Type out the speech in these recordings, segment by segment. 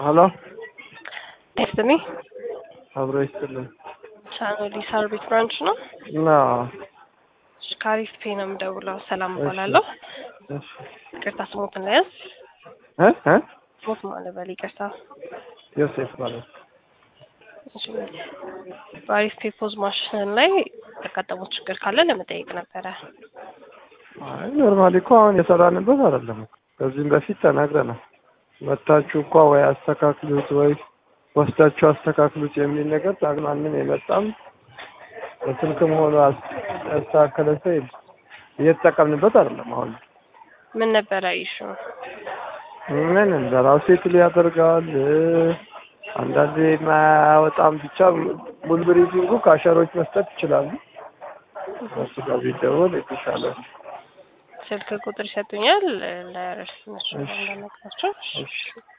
ሀሎ ደስሚ አብሮ ይስጥልን። ቻናሊ ሰርቪስ ብራንች ነው። እና ካሪፍ ፔ ነው የምደውለው። ሰላም እባላለሁ። እሺ ይቅርታ ስሞትን ለያዝ እ እ ስሞት ማለት በል ይቅርታ። ዮሴፍ ማለት እሺ፣ በአሪፍ ፔ ፖዝ ማሽን ላይ ያጋጠሙት ችግር ካለ ለመጠየቅ ነበረ። አይ ኖርማሊ እኮ አሁን የሰራንበት አይደለም። ከዚህም በፊት ተናግረናል። መታችሁ እኮ ወይ አስተካክሉት ወይ ወስዳችሁ አስተካክሉት የሚል ነገር ማንም የመጣም በስልክም ሆኖ አስ- ያስተካከለ ሰው የለም። እየተጠቀምንበት አይደለም። አሁን ምን ነበረ ኢሹ? ምን እንደራሱ ሴትል ያደርጋል አንዳንዴ ማያወጣም። ብቻ ቡልብሪቲንጉ ካሸሮች መስጠት ይችላሉ። እሱ ጋር ቢደወል የተሻለ ነው። ስልክ ቁጥር ይሰጡኛል ለእርስ እነሱ እንዳነግራቸው። እሺ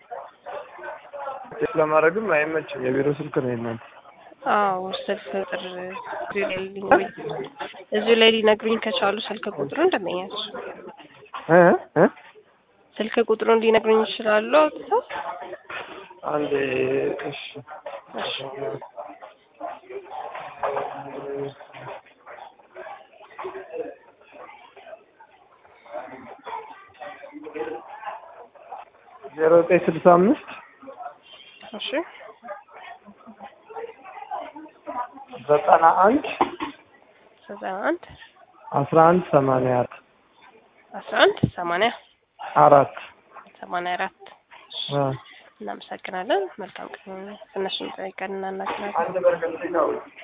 ቼክ ለማድረግም አይመችም። የቢሮ ስልክ ነው የእናንተ። አዎ ስልክ ቁጥር እዚሁ ላይ ሊነግሩኝ እዚሁ ላይ ሊነግሩኝ ከቻሉ ስልክ ቁጥሩ እንደመኛቸው እ እ ስልክ ቁጥሩን ሊነግሩኝ ይችላሉ። አውጥተው አንዴ እሺ እሺ ዜሮ ዘጠኝ ስልሳ አምስት እሺ ዘጠና አንድ ዘጠና አንድ አስራ አንድ ሰማንያ አራት አስራ አንድ ሰማንያ አራት ሰማንያ አራት አ እናመሰግናለን። መልካም ቀን። እነሱን ጠይቀን እናናገራለን። አንድ በርከት